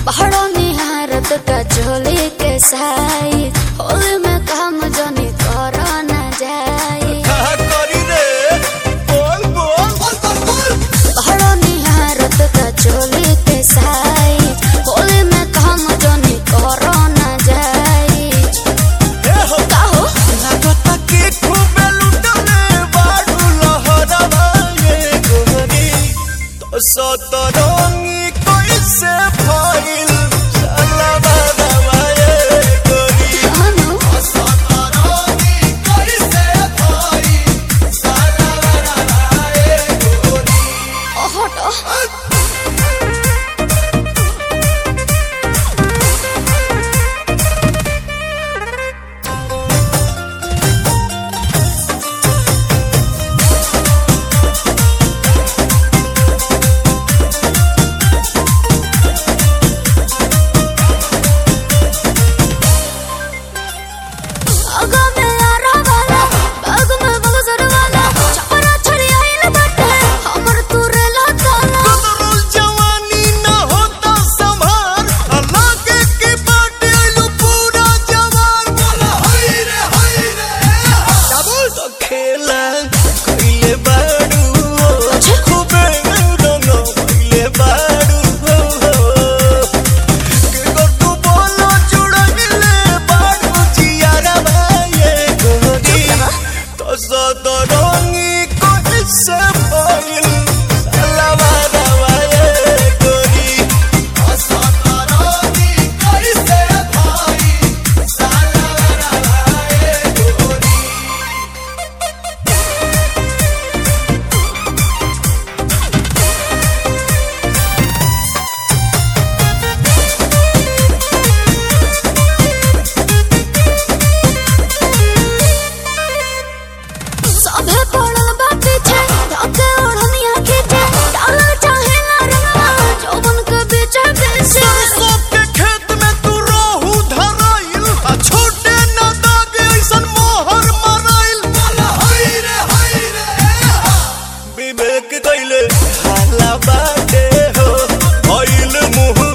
पहाड़ों निहारत का चोली के साई होली में काम जनी करो न जाई कहा करी रे बोल बोल पहाड़ों निहारत का चोली के साई होली में काम जनी करो न जाई ए हो काहो लागता के खूबे लुटले बाडू लहरवा ये गोरी तो सतरंगी कैसे फैल साला बाबा ये गोरी कानो सतरंगी कैसे फैल साला बाबा ये गोरी हटो आगा में यारा वाला बाग में बगसर वाला छपरा छड़ी आइल बाटे हमर तुरे लताला कदरुल जवानी न होता संभार अल्लाह के के बाटे आइलू पूरा जवान बोला हाय रे हाय रे डबल तो खेला कइले बाड़ू खूबे रंग कइले बाड़ू के कर तू बोलो जुड़ले बाड़ू जियारा भाई गोरी तो सदरंगी कैसे फैल सलवा रवा ये गोरी सदरंगी कैसे फैल सलवा रवा ये गोरी सभे पड़ल बा पीछे धके ओढ़निया खींचे डाला चाहे ना रंगवा जौवन के बीचे बीचे सरसों के खेत में तू रोहू धराइल आ छोटे न दाग ऐसन मोहर मराइल हाय रे हाय रे विवेक कैले हाला बाटे हो भइल मुँह